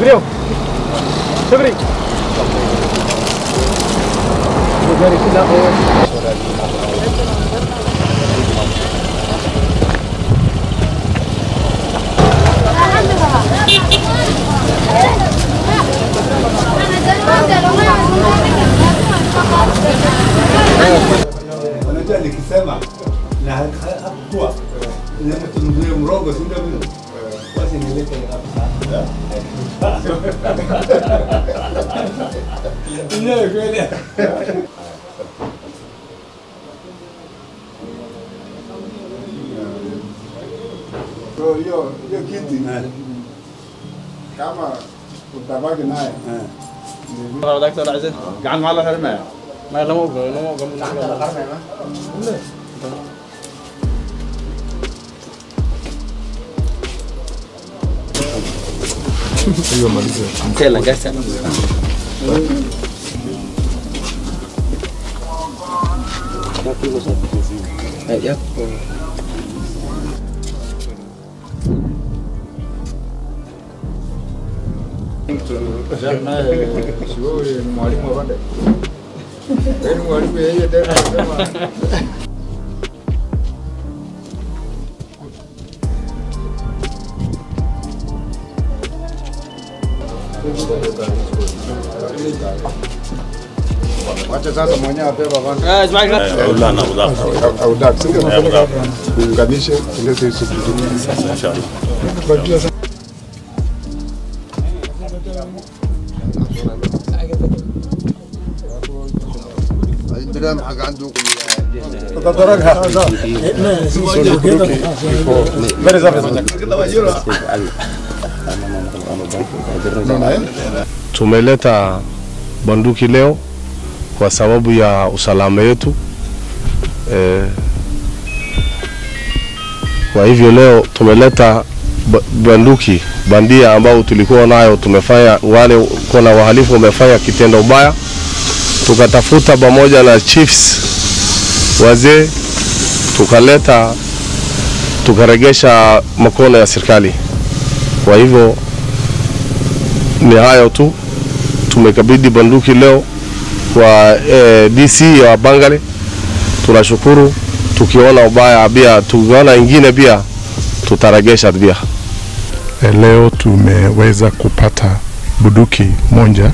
Subirio. Subiri. Gari sila oh. Unajua nikisema na ha- ha- hakukuwa Lazima tununulie mrogo, si ndio vile? Basi nilete hapa. Ndio kweli. So hiyo hiyo kiti kama utabaki naye دكتور عزيز قاعد مع الله حرمه ما لما اوقف لما اوقف shughuli ni mwalimu wa pande. Yaani mwalimu yeye tena anasema Wacha sasa mwenyewe abeba kwanza. اسمعك لا انا مضاف Au dak, sio? مضاف Tuunganishe tulete hizo vitu. ان شاء الله Tunajua sasa Tumeleta bunduki leo kwa sababu ya usalama yetu e, kwa hivyo leo tumeleta ba- bunduki bandia ambao tulikuwa nayo, tumefanya wale kuna wahalifu wamefanya kitendo mbaya, tukatafuta pamoja na chiefs wazee, tukaleta tukaregesha mkono ya serikali. Kwa hivyo ni hayo tu, tumekabidhi bunduki leo kwa eh, DC ya Bangale. Tunashukuru, tukiona ubaya pia, tukiona ingine pia tutaregesha pia. Eh, Leo tumeweza kupata bunduki moja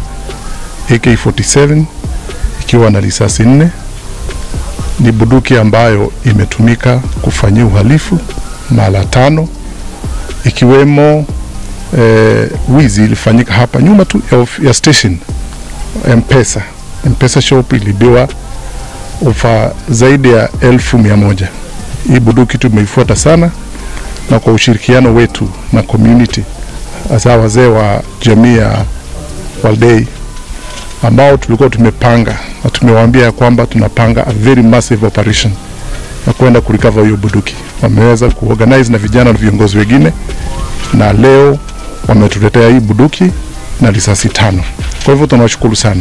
AK47 ikiwa na risasi nne. Ni bunduki ambayo imetumika kufanyia uhalifu mara tano, ikiwemo eh, wizi ilifanyika hapa nyuma tu ya, of- ya station Mpesa. Mpesa shop ilibiwa ofa zaidi ya elfu mia moja. Hii bunduki tumeifuata sana na kwa ushirikiano wetu na community hasa wazee wa jamii ya Waldei ambao tulikuwa tumepanga na tumewaambia ya kwamba tunapanga a very massive operation na kwenda kurecover hiyo bunduki. Wameweza kuorganize na vijana na viongozi wengine, na leo wametuletea hii bunduki na risasi tano. Kwa hivyo tunawashukuru sana.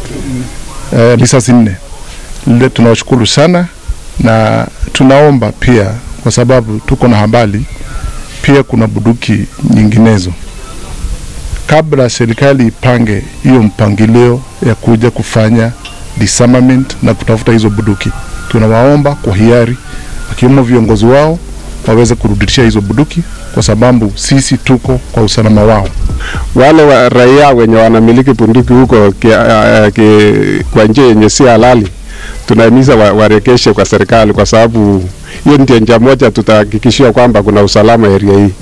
Eh, risasi nne. Le, tunawashukuru sana na tunaomba pia, kwa sababu tuko na habari pia kuna bunduki nyinginezo. Kabla serikali ipange hiyo mpangilio ya kuja kufanya disarmament na kutafuta hizo bunduki, tunawaomba kwa hiari, wakiwemo viongozi wao waweze kurudishia hizo bunduki, kwa sababu sisi tuko kwa usalama wao. wale wa raia wenye wanamiliki bunduki huko ki, uh, ki, kwa njia yenye si halali tunahimiza wa, warekeshe kwa serikali, kwa sababu hiyo ndio njia moja tutahakikishia kwamba kuna usalama area hii.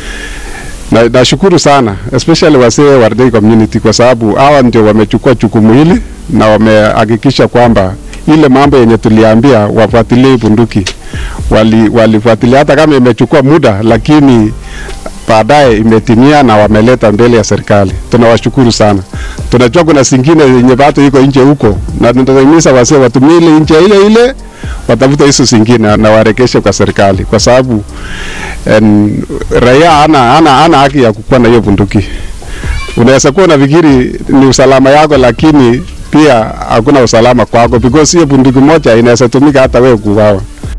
Na nashukuru sana especially wasee wa Wardei community kwa sababu hawa ndio wamechukua jukumu hili na wamehakikisha kwamba ile mambo yenye tuliambia wafuatilie hii bunduki wali, walifuatilia hata kama imechukua muda, lakini baadaye imetimia na wameleta mbele ya serikali. Tunawashukuru sana. Tunajua kuna zingine yenye bado iko nje huko, na tunahimiza wasee watumie ile nje ile ile, watafute hizo zingine na warekeshe kwa serikali, kwa sababu en, raia hana hana hana haki ya kukuwa na hiyo bunduki. Unaweza kuwa unafikiri ni usalama yako, lakini pia hakuna usalama kwako because hiyo bunduki moja inaweza tumika hata wewe kuuawa.